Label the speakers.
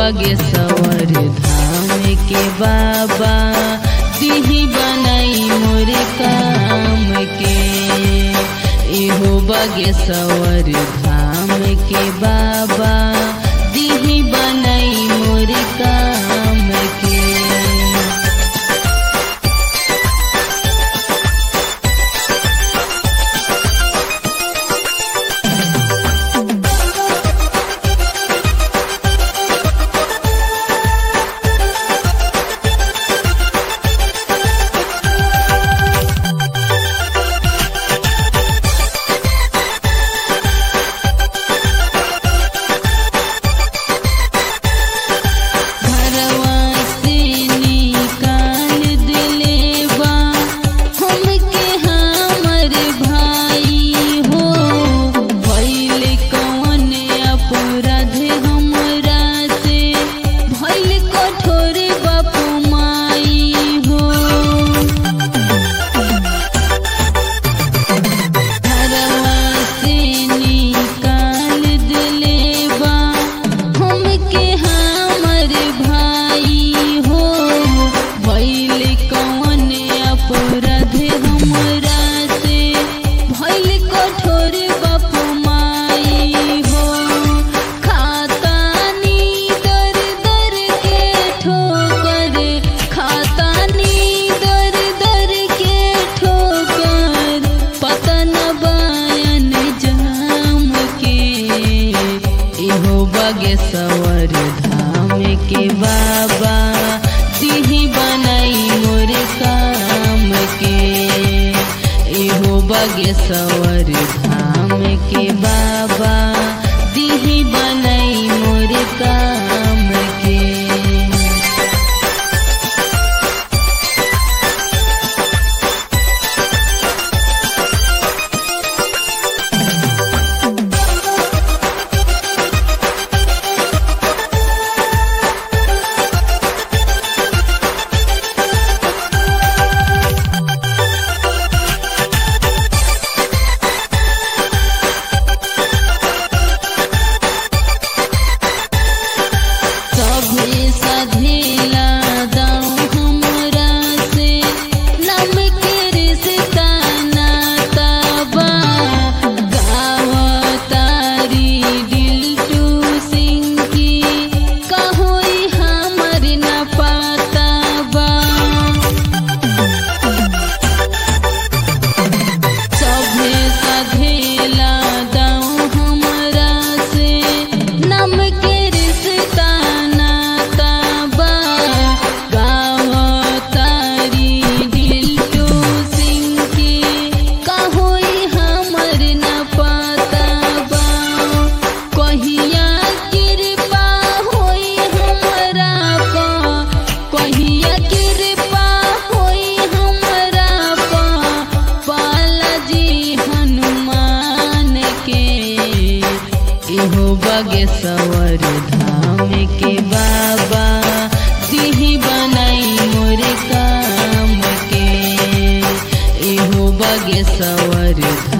Speaker 1: बागेश्वर धाम के बाबा दिही बनाई मोर काम के इहो बागेश्वर धाम के बाबा दिही बनाई मोर काम के घरवा से निकाल दिलेबा हमके हमर भाई हो भइल कौन अपराध हमरा से भइल कठोर बाप माई हो घरवा से निकाल दिलेबा हमके हमर भाई हो भइल कौन अपराध हमरा से भइल कठोर बाप माई हो खातानी दर दर के ठोकर खातानी दर दर के ठोकर पतन बयन जाम के इहो बागेश्वर धाम के बाबा दिही बनाई मोर काम के इहो बागेश्वर धाम के बाबा दिही बनाई मोर काम के सभे सधेला दाऊ हमरा से नम के रिश्ता नाता बा गाव तारी दिल टू सिंह की कहोई हमर न पाता बा सभे सधेला दाऊ हमरा से नम के रिश्ता नाता बा गाव तारी दिल टू सिंह की कहोई हमर न पाता बा कहिया कृपा होई हमरा पा कहिया कृपा होई हमरा पा बालाजी हनुमान के इहो बागेश्वर धाम के बाबा दिही बनाई मोर काम के इहो बागेश्वर धाम